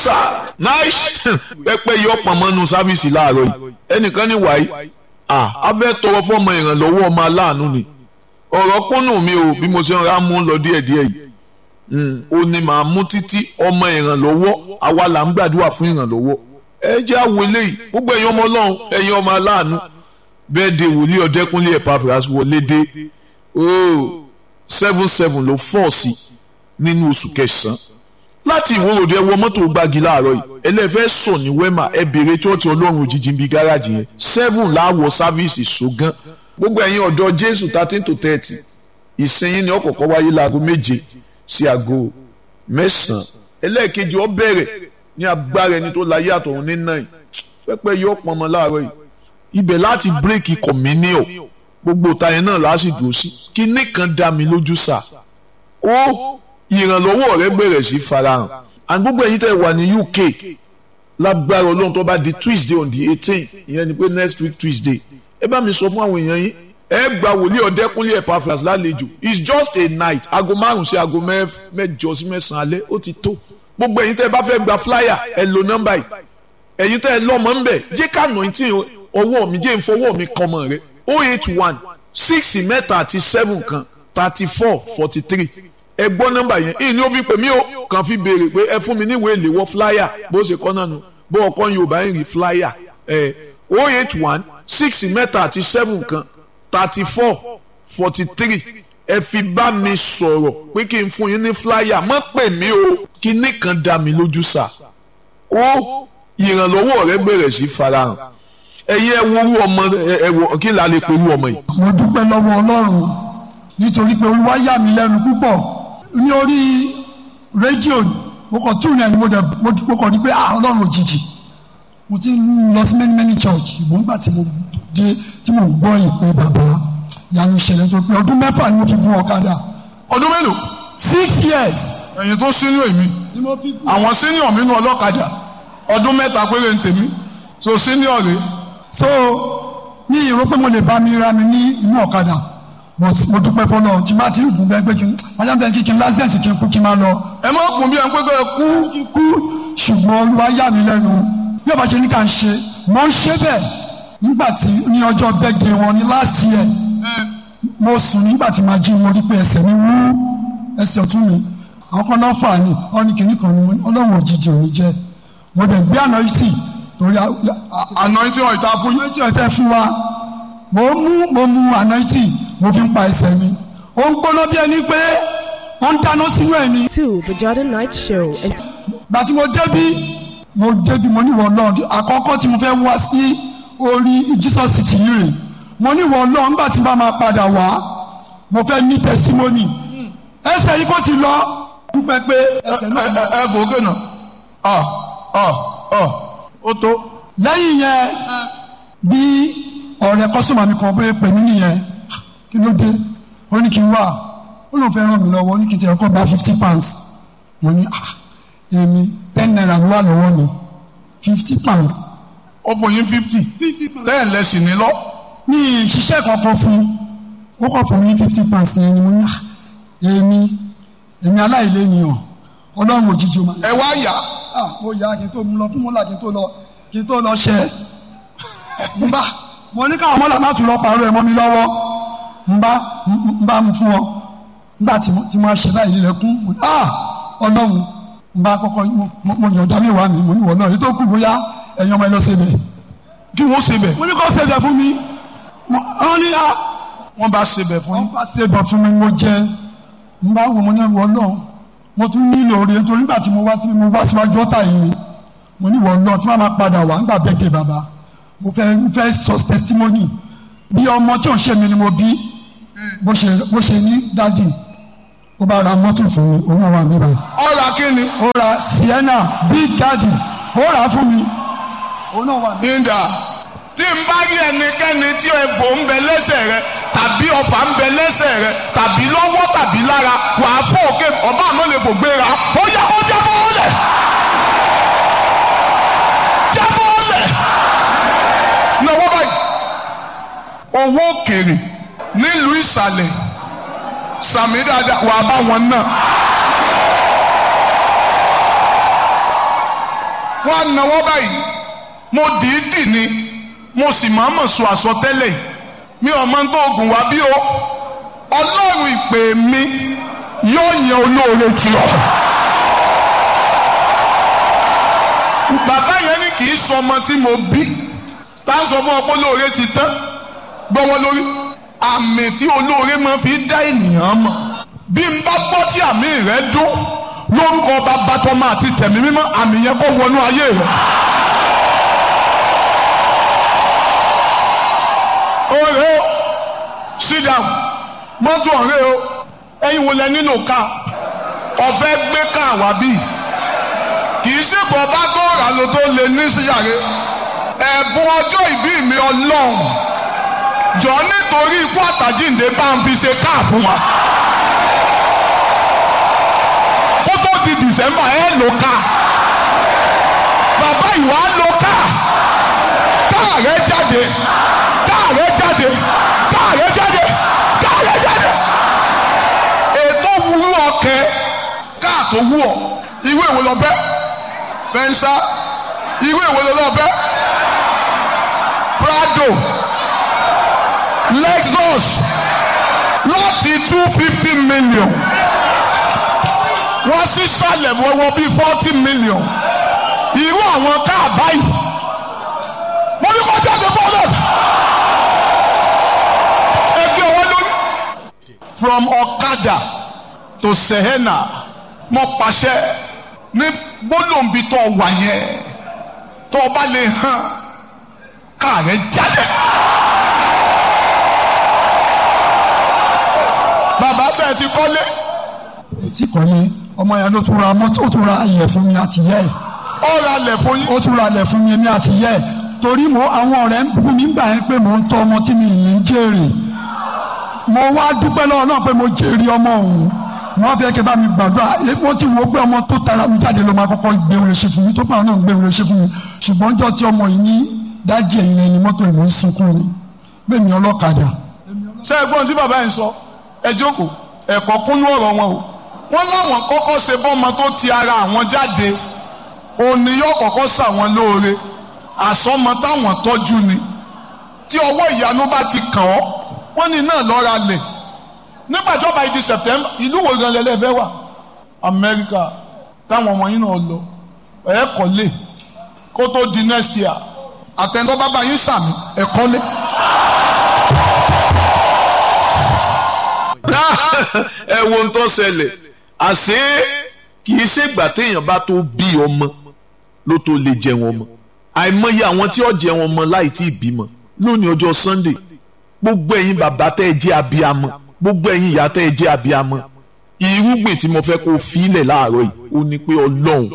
sir nice pẹpẹ yọ pọnmọnu sáfíìsì láàárọ̀ yìí ẹnìkan ní wàyí ah a fẹ́ tọrọ fọmọ ìrànlọ́wọ́ ọmọ aláàánú ni ọ̀rọ̀ kúnnù mi ò bí mo ṣe ń ra mú lọ díẹ̀díẹ̀ yìí ó ní màá mú títí ọmọ ìrànlọ́wọ́ àwa là ń gbàdúrà fún ìrànlọ́wọ́ ẹ jẹ́ àwọ̀ eléyìí gbogbo ẹ̀yin ọmọ ọlọ́run ẹ̀yin ọmọ aláàánú bẹ́ẹ̀ de wòlíì ọ̀dẹ́kúnlé Epaphras wọlé dé ooo seven seven ló fọ́ sí nínú oṣù kẹsàn-án láti ìwòròdú ẹ wọ mọ́tò gbági láàárọ̀ yìí ẹlẹ́fẹ́ sọ ní wẹ́mà ẹ bèrè chọ́ọ̀tì ọlọ́run òjijì bíi gáràjì yẹn seven láwọ̀ sáfíìsì ṣògán gbogbo ẹ̀yin ọ̀dọ́ jésù thirteen to thirty ìsinyìí ni ọ̀kọ̀ọ̀kọ̀ wáyé láago méje sí aago mẹ́sàn-án ẹlẹ́ẹ̀kejì ó bẹ̀rẹ̀ ní agbára ẹni tó láyé àtọ̀run ní náà pẹ́pẹ́ yọ pọnmọ láàárọ̀ yìí ibẹ̀ láti bírèkì kọ̀mínìọ̀ gbogbo tayẹn náà láti dùn sí kíní kan dá mi lójú sà ó ìrànlọ́wọ́ rẹ bẹ̀rẹ̀ sí farahàn and gbogbo ẹ̀yin tẹ́ wà ní UK lágbára ọlọ́run tó bá di Tuesday on the eighteen ìyẹn ni pé next week Tuesday ẹ bá mi sọ fún àwọn èèyàn yín ẹ gba wòlíì ọ̀dẹ́kúnlé Epaphras lálejò it's just a night aago márùn sí aago mẹ́jọ sí mẹ́sàn-án alẹ́ ó ti tó gbogbo ẹ̀yin tẹ́ bá fẹ́ gba flyer ẹ lo nọ́mbà yìí ẹ̀yin tẹ́ lọ́mọ ń bẹ̀ jẹ́ ká nà tí ọwọ́ mi jẹ́ ìfọwọ́ mi kan mọ̀ rẹ oh eight one six mẹ́ta àti seven kan thirty four forty three ẹ gbọ́ nọ́mbà yẹn ìyìn ni ó fi pè mí o kàn fi béèrè pé ẹ fún mi níwèé ìléwọ́ flyer bó ṣe kọ́ náà nu bó ọkọ Yorùbá ń rí flyer ẹ oh eight one six mẹ́ta àti seven kan thirty four forty three ẹ fi bá mi sọ̀rọ̀ pé kí n fún yín ní flyer má pè mí o kíní kan dá mi lójú sà ó ìrànlọ́wọ́ rẹ bẹ̀rẹ̀ sí farahàn ẹ̀yin ẹ wo orú ọmọ ẹ wọ kí la lè pe orú ọmọ yìí. mo dúpẹ́ lọ́wọ́ Ọlọ́run nítorí pé Olúwa yà mí lẹ́nu púpọ̀ ní orí rédíò mo kàn tún ní mo dẹ̀ mo kàn rí pé ah Ọlọ́run òjijì mo ti ń lọ sí many many church ìbò ńgbà tí mo dé tí mo gbọ́ ìpè bàbá yanu ìṣẹ̀lẹ̀ tó pé ọdún mẹ́fà ni mo fi gun ọ̀kadà. ọdún mélòó. six years. ẹ̀yin tó sínú èmi àwọn senior mi nù ọlọ́kadà ọdún mẹ́ta péré ń tèmi so senior rè. so ní ìró pé mo lè bá mi ra mi ní inú ọ̀kadà mo dúpẹ́ fọlọ́ tí bá ti ń gùn bẹ́ẹ̀ pé kí n wájà bẹ́ẹ̀ kí kí n lásìdẹ̀ntì kí n kú kí n máa lọ. ẹ má kún bí ẹ ń pé kó ẹ kú. kí n kú ṣùgbọ́n Olúwa yà mí lẹ́nu bí ọba ṣe ní ká ń ṣe mo ń ṣe bẹ́ẹ̀ nígbà tí ní ọjọ́ bẹ́ẹ̀dẹ̀ wọn ní last year mo sùn nígbà tí màá jí mo rí pé ẹsẹ̀ mi wú ẹsẹ̀ ọ̀tún mi àwọn kan náà fà ní ọ ní kìnnì kan ní ọlọ́run òjijì òní jẹ́ mo dẹ̀ gbé àná yìí sí torí àná tí wọn ìta fún yín tí wọn tẹ fún wa mo mú mo mú àná yìí mo fi ń pa ẹsẹ̀ mi ó ń gbóná bí ẹni pé wọ́n ń dáná sínú ẹ̀ ni. to the Jordan Night Show. gbàtí mo débí mo débi mo níwọ̀ ọlọ́run àkọ́kọ́ tí mo fẹ́ wá sí orí Jesus city yìí rè mo níwọ̀ ọlọ́run nígbà tí n bá máa padà wá mo fẹ́ ní testimony ẹsẹ̀ yìí kò ti lọ dúpẹ́ pé ẹsẹ̀ náà lọ. ẹ bò ó gènà ọ ọ ọ ó tó. lẹ́yìn yẹn bí ọ̀rẹ́ kọ́sọ́mà mi kan bóyá pè mí nìyẹn kí ló dé ó ní kí n wá ó lóun fẹ́ ràn mí lọ́wọ́ ó ní kí n tẹ̀ ọkọ̀ gba fifty pounds mo ní ah èmi ten naira ló wà lọ́wọ́ mi fifty pounds. ó fún yín fifty ten lẹ́sìn ní lọ. mi ìṣiṣẹ́ kankan fún ó kọ̀ fún mi fifty pounds yẹn ni mo ní èmi èmi aláìlénìyàn ọlọ́run òjijì ma. ẹ wá yá. mo yá kí n tó lọ fún mọ́là kí n tó lọ kí n tó lọ ṣẹ. n bá mo ní káwọn mọ́là má tún lọ pàrọ̀ ẹ̀ mọ́ mi lọ́wọ́ n bá n bá mu fún wọn nígbà tí mo ṣe báyìí lẹ́kún ọlọ́run n bá kọ́kọ́ mo yàn ọ̀dà mẹ́wàá mi mo ní wọ́n náà èyí tó kù bóyá ẹ̀yin ọmọ ẹ lọ ṣebẹ̀. kí wọ́n ṣebẹ̀. mo ní kó ṣebẹ̀ fún mi. wọ́n ní a. wọ́n bá ṣebẹ̀ fún yín. wọ́n bá ṣebẹ̀ fún mi mo jẹ n bá wò mo ní wọ́n náà mo tún nílò oore nítorí nígbà tí mo wá síbi mo wá síwájú ọ̀tá yìí ni mo ní wọ́n náà tí wọ́n máa padà wá nígbà bẹ́ẹ̀dẹ̀ bàbá mo fẹ́ fẹ́ sọ testimony bí ọmọ tí ò ń ṣe mi ni mo bí bó ṣe bó ṣe ní dádì ó bá ra mọ́tò fún mi òun náà wà mí báyìí. ó ra kí ni. ó ra sienna big daddy ó rà á fún mi òun náà wà mí. nígbà tí n bá rí ẹnikẹ́ni tí egbò ń bẹ lẹ́sẹ̀ rẹ tàbí ọfà ń bẹ lẹ́sẹ̀ rẹ tàbí lọ́wọ́ tàbí lára wà á fọ́ òkè ọba àmọ́ lè fò gbéra ó yá ó jábọ́ ó lẹ̀ jábọ́ ó lẹ̀ náwó báyìí owó òkèrè nílùú ìsàlẹ̀ sàmì dáadáa wà á bá wọn náà wọ́n á náwó báyìí mo dìídì ni mo sì máa mọ̀ sọ àsọtẹ́lẹ̀ mi ò mọ tó oògùn wá bí o ọlọ́run ìpè mi yóò yan olóore tì ọ́. bàbá yẹn ní kì í sọ ọmọ tí mo bí tá a sọ fún ọ pé olóore ti tán gbọ́wọ́ lórí àmì tí olóore máa fi dá ènìyàn mọ̀ bí n bá gbọ́ tí àmì rẹ dún lórúkọ bàbá tọmọ àti tẹ̀mí mímọ́ àmì yẹn kó wọnú ayé rẹ. ọ̀rẹ́ o sit down mọ́tò ọ̀rẹ́ o ẹ̀yin wo lẹ nílò ká ọ̀fẹ́ gbé ká wá bí kì í ṣe bọ̀ bá tó rà ló tó lè ní síyàrá ẹ̀bùn ọjọ́ ìbí mi ọlọ́run jọ nítorí ikú àtàjíǹde bá ń fi ṣe káà fún wa kó tó di dìsẹ́mbà ẹ̀ ló ká bàbá ìwà ló ká káà rẹ jáde káà rẹ jáde káà rẹ jáde káà rẹ jáde ètò wúrú ọkẹ káà tó wú ọ ìwé ìwé lọ fẹ́ fẹnsá ìwé ìwé lọ fẹ́ prado lexus láti two fifty million wọ́n sì sálẹ̀ wọ́wọ́ bíi forty million irú àwọn káà báyìí mo ní kó jáde bọ́ọ̀lù ẹgbẹ́ wọn lórí. from ọ̀kadà to sehena mo pàṣẹ ní gbólóǹbi tó wà yẹn tó o bá lè hàn káà rẹ jáde. bàbá sẹ́ẹ̀ ti kọ́lé ètí kọ́lé ọmọ yẹn ló tún ra mọ́tò ó tún ra ilẹ̀ fún mi àti yẹ́ ẹ̀ ó ra lẹ̀ fún yín. ó tún ra ilẹ̀ fún mi èmi àti yẹ́ ẹ̀ torí mo àwọn ọ̀rẹ́ ń bú mi gbà yẹn pé mò ń tọ́ ọmọ tí mi ní ń jèrè mo wá dúpẹ́ lọ́wọ́ náà pé mo jèrè ọmọ òun wọ́n fẹ́ kí n bá mi gbàdúrà wọ́n ti wo pé ọmọ tó tara mi jáde ló máa kọ́kọ́ gbé oore ṣe fún mi tó pàrọ̀ náà gbé oore ṣe fún mi ṣùgbọ́n jọ́ tí ọmọ yìí ní dájí ẹ̀yìn ẹni mọ́tò ìmọ̀ ń sunkún ni bẹ́ẹ̀ mi ọlọ́kadà ṣé ẹ gbọ́n tí bàbá yẹn sọ ẹ jókòó ẹ̀kọ́ kúnú ọ̀rọ̀ wọn o wọ́n láwọn kọ́kọ́ ṣe bọ́mọ tó ti ara àwọn jáde òní yóò kọ́kọ́ ṣàwọn lóore àsọmọ táwọn tọ́jú ni tí ọwọ́ ìyanu bá ti kàn ọ́ wọ́n ní náà lọ́ra lẹ̀ nígbà tí ó bá di September ìlú wo gan lẹ́lẹ́ fẹ́ wà Amẹ́ríkà táwọn ọmọ yín náà lọ ẹ̀ kọ́lé kó tó di next year àtẹnudọ́ bàbá yín sàmì ẹ̀ kọ́lé. ẹ wo ń tó ṣẹlẹ̀ àṣé kì í ṣègbà téèyàn bá tó bí ọmọ ló tó lè jẹun ọmọ àìmọye àwọn tí ó jẹun ọmọ láì tí ì bímọ lónìí ọjọ́ Sunday gbogbo ẹ̀yin bàbá tẹ́ ẹ jẹ́ abiyamọ gbogbo ẹ̀yin ìyá tẹ́ ẹ jẹ́ abiyamọ irúgbìn tí mo fẹ́ kó filẹ̀ láàárọ̀ yìí ó ní pé Ọlọ́run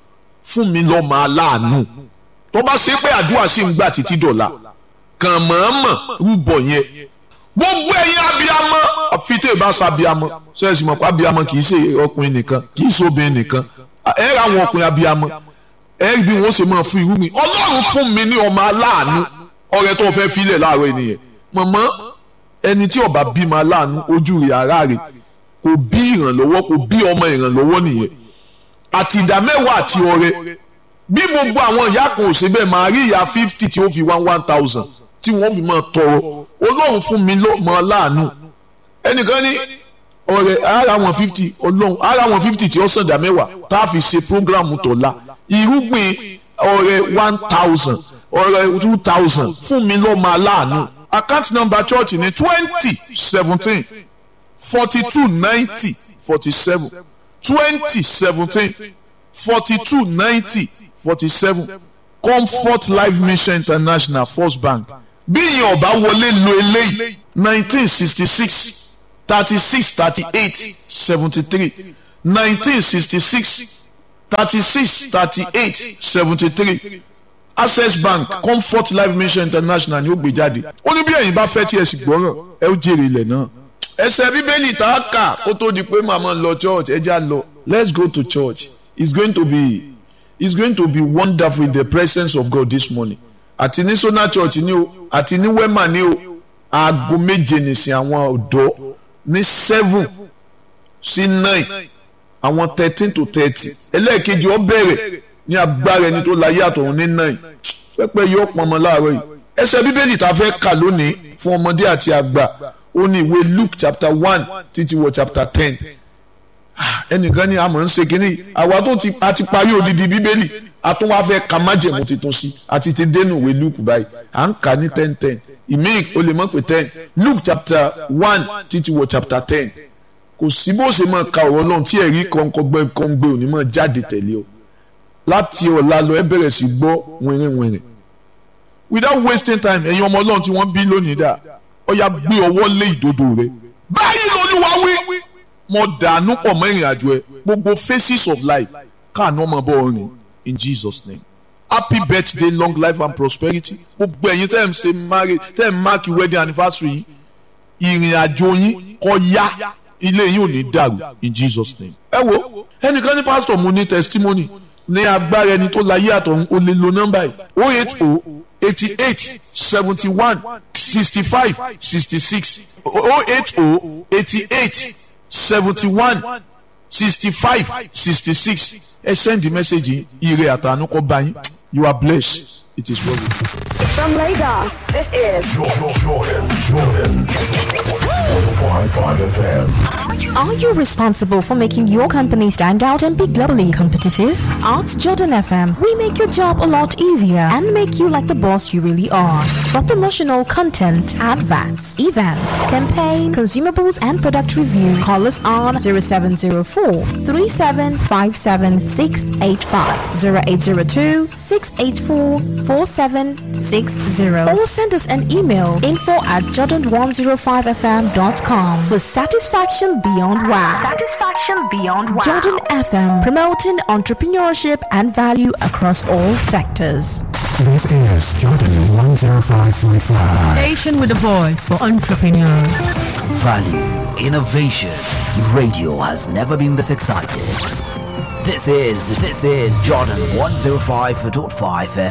fún mi lọ́mọ aláàánú tó bá ṣe pé àdúrà sì ń gbà títí dọ̀la kàn mọ̀ọ́mọ̀ rúbọ yẹn gbogbo ẹ̀yin abiyamọ àfitẹ́ ìbáṣà abiyamọ sẹ́ẹ̀sì mọ̀ pé abiyamọ kì í ṣe ọkùnrin nìkan kì í ṣe obìnrin nìkan ẹ ra àwọn ọkùnrin abiyamọ ẹ rí bí wọ́n ṣe máa fún irú mi ọlọ́run fún mi ní ọmọ aláàánú ọrẹ tó fẹ́ filẹ̀ láàárọ̀ ènìyàn mọ̀mọ́ ẹni tí ọba bímọ aláàánú ojú rẹ̀ ara rẹ̀ kò bí ìrànlọ́wọ́ kò bí ọmọ ìrànlọ́wọ́ nìyẹn àti ìdá mẹ́wàá àti ọrẹ bí gbogbo àwọn ìyá kan ò ṣe bẹ́ẹ̀ máa rí ìyá fifty tí ó fi one one thousand tí wọ́n fi máa tọrọ ọlọ́run fún mi lọ́mọ aláàánú ẹnìkan ní ọ̀rẹ́ ara wọn fifty ọlọ́run ara wọn fifty tí ó sàn dá mẹ́wàá tá a fi ṣe programu tọ̀la irúgbìn ọ̀rẹ́ one thousand ọ̀rẹ́ two thousand fún mi lọ́mọ aláàánú account number church ní twenty seventeen forty two ninety forty seven twenty seventeen forty two ninety forty seven comfort life mission international first bank bí ìyẹn ọba wọlé lo eléyìí nineteen sixty six thirty six thirty eight seventy three nineteen sixty six thirty six thirty eight seventy three access bank comfort life mission international ni ó gbé jáde ó ní bí ẹ̀yin bá fẹ́ tí ẹ sì gbọ́ràn ẹ ó jèrè ilẹ̀ náà ẹsẹ̀ bíbélì tá a kà kó tó di pé màmá lọ church ẹ já lọ let's go to church it's going to be it's going to be wonderful in the presence of God this morning àti ní sona church ni o àti ní wema ni o aago méje nìsín àwọn ọ̀dọ́ ní seven sí nine àwọn thirteen to thirty ẹlẹ́ẹ̀kejì ó bẹ̀rẹ̀ ní agbára ẹni tó láyé àtọ̀run ní náà pẹ́pẹ́ yóò pọnmọ láàárọ̀ yìí ẹsẹ̀ bíbélì tá a fẹ́ kà lónìí fún ọmọdé àti àgbà ó ní ìwé Luke chapter one títí wọ chapter ten ẹnìkan ní àmọ́ ń ṣe kínní àwa tó ti a ti parí odidi bíbélì a tún wá fẹ́ ka májẹ̀mú tuntun sí àti ti dénú ìwé Luke báyìí à ń kà ní ten ten ìmíì o lè mọ̀ pé ten Luke chapter one títí wọ chapter ten kò sí bó ṣe máa ka ọ̀rọ̀ náà tí ẹ̀rí kọ̀ǹkọ̀gbẹ́ kọ̀ǹgbẹ́ òní máa jáde tẹ̀lé o láti ọ̀la lọ ẹ bẹ̀rẹ̀ sí gbọ́ wìrìwìrì without wasting time ẹ̀yin ọmọ ọlọ́run tí wọ́n bí lónìí dà ó yá gbé ọwọ́ lé ìdodo rẹ báyìí lolúwa wí mo dànù pọ̀ mọ́ ìrìn àjò ẹ gbogbo phases of life káàánú ọmọ bọ́ ọrìn in Jesus name happy birthday long life and prosperity gbogbo ẹ̀yin tẹ́ ẹ̀ ń ṣe marriage tẹ́ ẹ̀ ń mark wedding anniversary yìí ìrìn àjò yín kó yá ilé yín ò ní dàrú in Jesus name. ẹ wo ẹnìkan ní pásítọ̀ mo ní testimony ní agbára ẹni tó láyé àtọ̀run ó lè lo nọ́mbà yìí o eight o eighty eight seventy one sixty five sixty six o eight o eighty eight seventy one sixty five sixty six ẹ send the message ire àtànú kó bá yín you are blessed it is well with you. From Lagos, this is Jordan, Jordan, Jordan. 105.5 FM. Are you responsible for making your company stand out and be globally competitive? At Jordan FM, we make your job a lot easier and make you like the boss you really are. For promotional content, adverts, events, campaign, consumables, and product review, call us on 0704 3757685, 0802 684 4760, or send us an email info at jordan105fm.com for satisfaction beyond wow. Satisfaction Beyond Wow. Jordan FM, promoting entrepreneurship and value across all sectors. This is Jordan 105.5. Station with a voice for entrepreneurs. Value, innovation. Radio has never been this excited. This is, this is Jordan 105.5